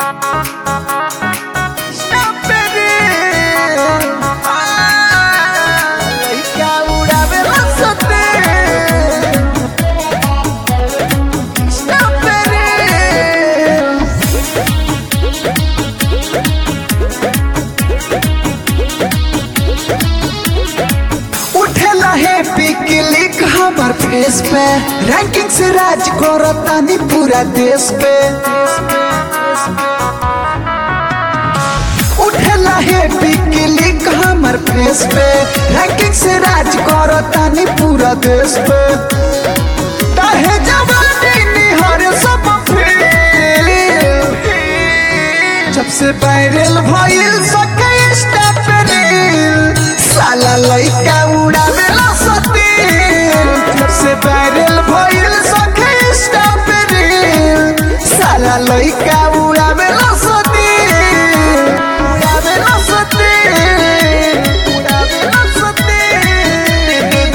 उठेला है पिकलिक हमर फेस पे रैंकिंग से राज करतानी पूरा देश पे उठेला है पिकलिक हमर फेस पे रैंकिंग से राज करतानी पूरा देश पे काहे जवानी निहर सब फेल जब से वायरल भइल सके इंस्टा पे रील साला लइका उड़ावेला सतील जब से वायरल भइल सके इंस्टा पे रील साला लइका उड़ावेला सतील उड़ावेला सतील उड़ावेला सतील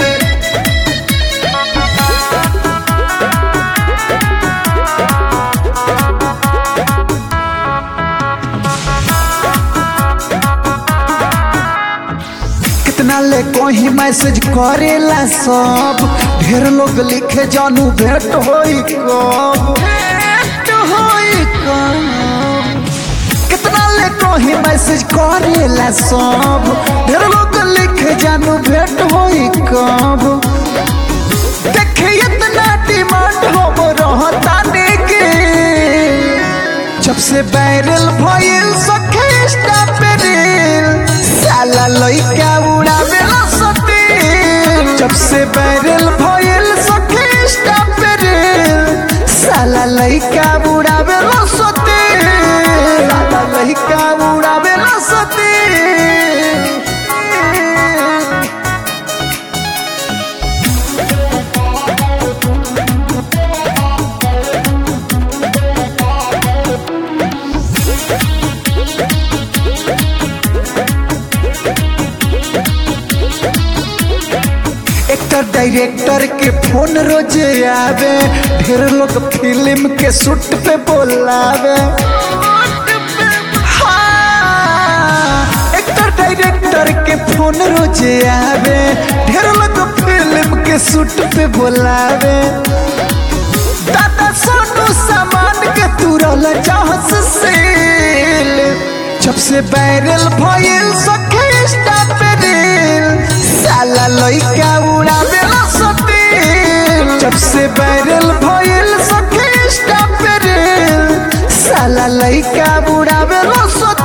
कितना ले कोई मैसेज करेला सब ढेर लोग लिखे जानू भेंट होई कब भेंट होई कब कितना ले कोई मैसेज करेला सब ढेर लोग लिखे जानू भेंट होई कब देखे इतना डिमांड हो रहता के जब से वायरल भइल सखे इंस्टा पे रील साला लइका उड़ावेला सतील जब से वायरल भइल सखे इंस्टा पे रील साला लइका उड़ावेला सतील साला लइका उड़ावेला सतील एक्टर डायरेक्टर के फोन रोज आवे ढेर लोग फिल्म के शूट पे बोलावे हाँ, एक्टर डायरेक्टर के फोन रोज आवे ढेर लोग फिल्म के शूट पे बोलावे दादा सोनू सामान के तुरल चाहस सेल जब से वायरल भइल सखे इंस्टा पे रील साला लइका उड़ावेला सतील जब से वायरल भइल सखे इंस्टा पे रील साला लइका उड़ावेला सतील